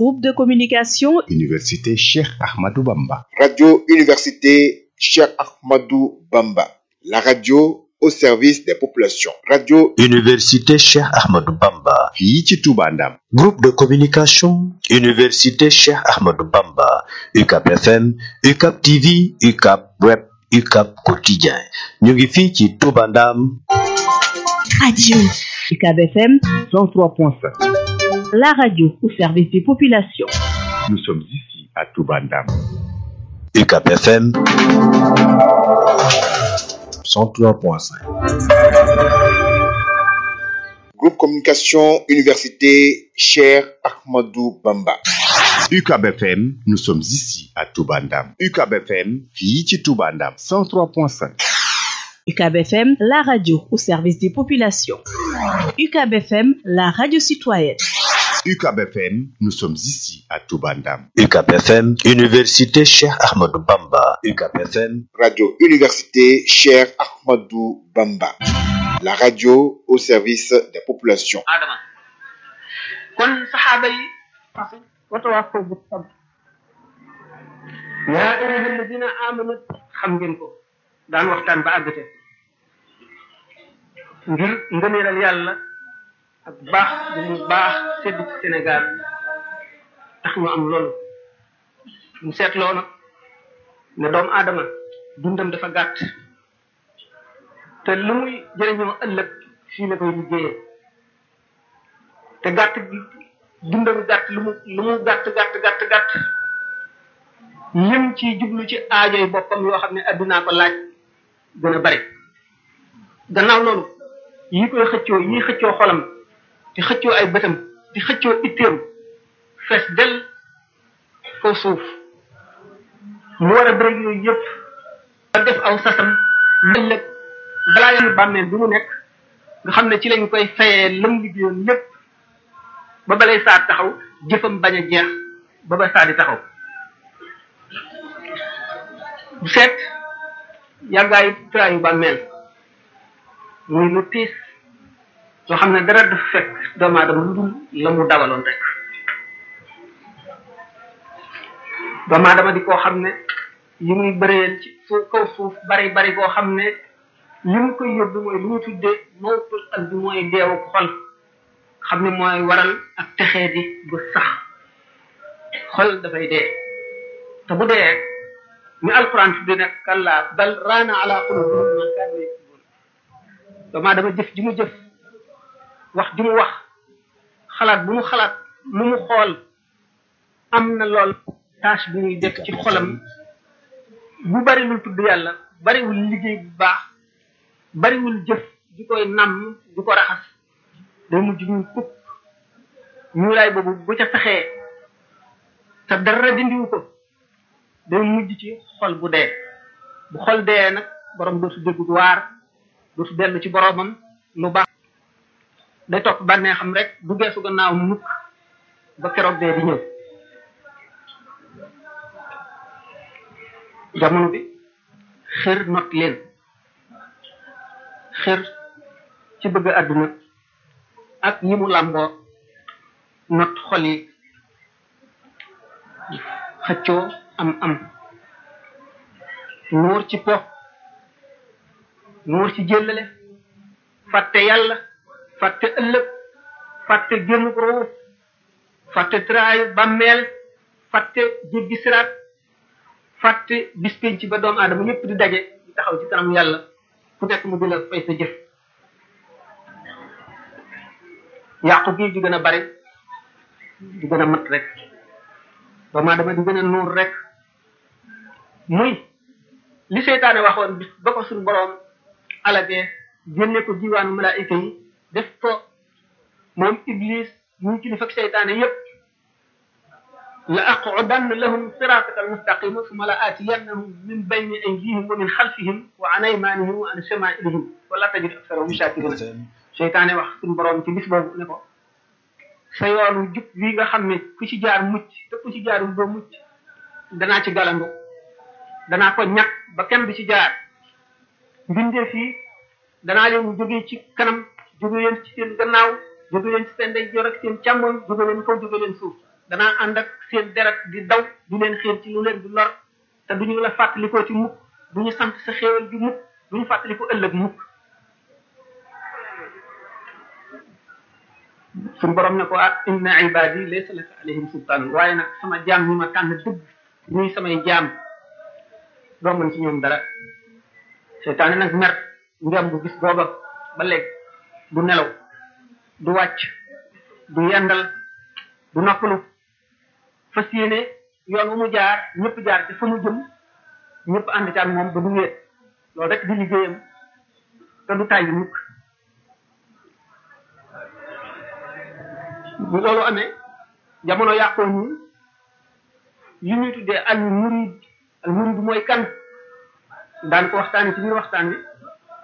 Groupe de communication Université Cheikh Ahmadou Bamba. Radio Université Cheikh Ahmadou Bamba. La radio au service des populations. Radio Université Cheikh Ahmadou Bamba. fii ci Touba Ndam. Groupe de communication Université Cheikh Ahmadou Bamba. UCAP FM, UCAP TV, UCAP Web, UCAP Quotidien. ñu ngi fii ci Touba Ndam. Radio UCAB FM 103.5. La radio au service des populations. Nous sommes ici à Touba Ndam. UCAP FM 103.5. Groupe Communication Université Cheikh Ahmadou Bamba. UCAB FM, nous sommes ici à Touba Ndam. UCAB FM, fii ci Touba Ndam 103.5. UCAB FM, la radio au service des populations. UCAB FM, la radio citoyenne. UCAB FM, nous sommes ici à Touba Ndam. UCAP FM, Université Cheikh Ahmadou Bamba. UCAP FM, Radio Université Cheikh Ahmadou Bamba. La radio au service des populations. adama kon saxaaba yi watawaasaw bi sabr yaa ayyuha alladina amanu xam ngeen ko daan waxtaan ba àggate ngir ngëneelal yàlla ak baax bu mu baax sedd ci Sénégal tax ñu am loolu ñu seetloo nag ne doomu aadama dundam dafa gàtt te lu muy jëriñoo ëllëg fii la koy liggéeyee te gàtt gi dundam gàtt lu mu lu mu gàtt gàtt gàtt gàtt lim ci jublu ci aajoy boppam yoo xam ne addunaa ko laaj gën a bari gannaaw loolu yi koy xëccoo yi xëccoo xolam di xëccoo ay bëtam di xëccoo itteem fees del foo suuf mu war a bëri yooyu yëpp ba def aw sasam ëllëg balaa yàlla bàmmeel bi mu nekk nga xam ne ci lañ koy fayee lam liggéeyoon lépp ba balay saa taxaw jëfam bañ a jeex ba ba saa di taxaw bu seet yàggaayu traayu bàmmeel muy lu tiis loo xam ne dara dafa fekk doomu aadama lu dul la mu dawaloon rek doomu aadama di koo xam ne yi muy bëreel ci suuf kaw suuf bari bari koo xam ne li mu koy yóbbu mooy lu ñu tuddee mawtul qalbi mooy deewu xol xam ne mooy waral ak texee di bu sax xol dafay dee te bu dee ni alquran tudde ne kalla bal raana ala qulubihim ma kaanu yaksibun doomu aadama jëf ji mu jëf wax ji mu wax xalaat bu mu xalaat lu mu xool am na lool tâche bi muy def ci xolam bu bariwul tudd yàlla bariwul liggéey bu baax bariwul jëf di koy namm di ko raxas day mujj ñu kukk ñuulaay boobu bu ca fexee te dara dindiwu ko day mujj ci xol bu dee bu xol dee nag borom dootu déggu waar dootu dellu ci boromam lu baax day topp bànnee xam rek bu geesu gannaaw mukk ba keroog dee di ñëw jamono bi xër not leen xër ci bëgg àdduna ak ñi mu làmboo not xol yi xëccoo am am nuur ci po nuur ci jëllale fàtte yàlla fàtte ëllëg fàtte génn roo fàtte traayu bàmmeel fàtte jéggi siraat fàtte bis penc ba doomu aadama ñëpp di daje di taxaw ci kanam yàlla ku nekk mu di la fay sa jëf yàqu gi di gën a bari di gën a mat rek doomu aadama di gën a nuur rek muy li seytaane waxoon bis ba ko suñu boroom alagee génne ko diwaanu malaayika yi def ko moom iblis muy kilifa ak seytaane yépp la aqudanna lahum siraataka almustaqima summa la aatiyannahum min bayni aydihim wa min xalfihim wa an aymanihim wa an shamailihim wala tajid aksarahum shakirina seytaane wax suñu boroom ci bis boobu ne ko sa yoonu jub wi nga xam ne ku ci jaar mucc te ku ci jaarul doo mucc danaa ci galandu danaa ko ñàkk ba kenn du ci jaar mbindee fii danaa leen jógee ci kanam jóge leen ci seen gannaaw jóge leen ci seen ndeyjoor ak seen càmmoñ jóge leen kaw jóge leen suuf danaa ànd ak seen deret di daw di leen xiir ci lu leen di lor te duñu la fàttalikoo ci mukk duñu sant sa xéewal bi mukk duñu fàttaliko ëllëg mukk suñu borom ne ko ah inna ibadi laysa laka alayhim sultaan waaye nag sama jaam ñi ma tànn dëgg ñuy samay jaam doo mën ci ñoom dara seytaane nag mer ngem bu gis booba ba léegi du nelaw du wàcc du yendal du noppalu fas yéene yoon wu mu jaar ñëpp jaar ci fa mu jëm ñëpp ànd ci ak moom ba du wéet loolu rek di liggéeyam te du tàyyi mukk bu loolu amee jamono yàqoo ñi li ñuy tuddee al murid al murid mooy kan daan ko waxtaani ci biir waxtaan bi